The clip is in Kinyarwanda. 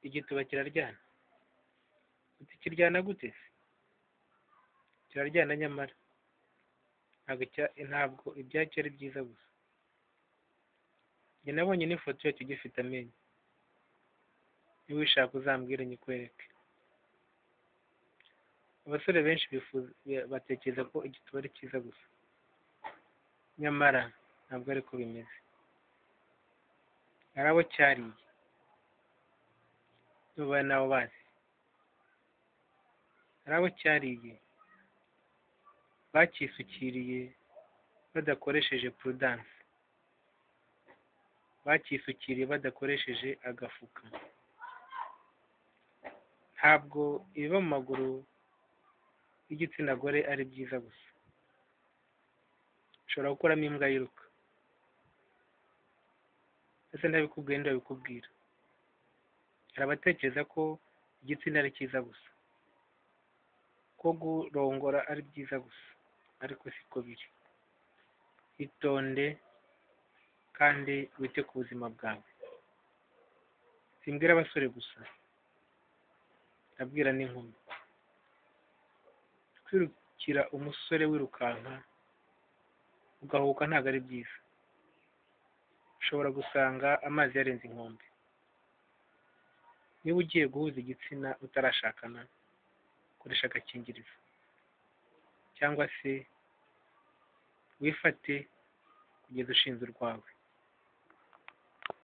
igituba kiraryana uti kiryana gute se kiraryana nyamara ntabwo icya- ntabwo ibyacu ari byiza gusa njye nabonye n'ifoto yacyo gifite amenyo niba uyishaka uzambwire nyikwereke abasore benshi bifuza batekereza ko igituba ari cyiza gusa nyamara ntabwo ari ko bimeze hari abo cyariye tubaye n'abo bazi hari abo cyariye bacyisukiriye badakoresheje prudanse bacyisukiriye badakoresheje agafuka ntabwo ibiba mu maguru y'igitsina gore ari byiza gusa ushobora gukuramo imbwa yiruka ese ntabikubwiye ndi babikubwira hari abatekereza ko igitsina ari cyiza gusa ko kurongora ari byiza gusa ariko siko biri itonde kandi wite ku buzima bwawe simbwira abasore gusa ndabwira n'inkumi kwirukira umusore wirukanka ugahuka ntabwo ari byiza ushobora gusanga amazi yarenze inkombe niba ugiye guhuza igitsina utarashakana koresha agakingirizo cyangwa se wifate kugeza ushinze urwawe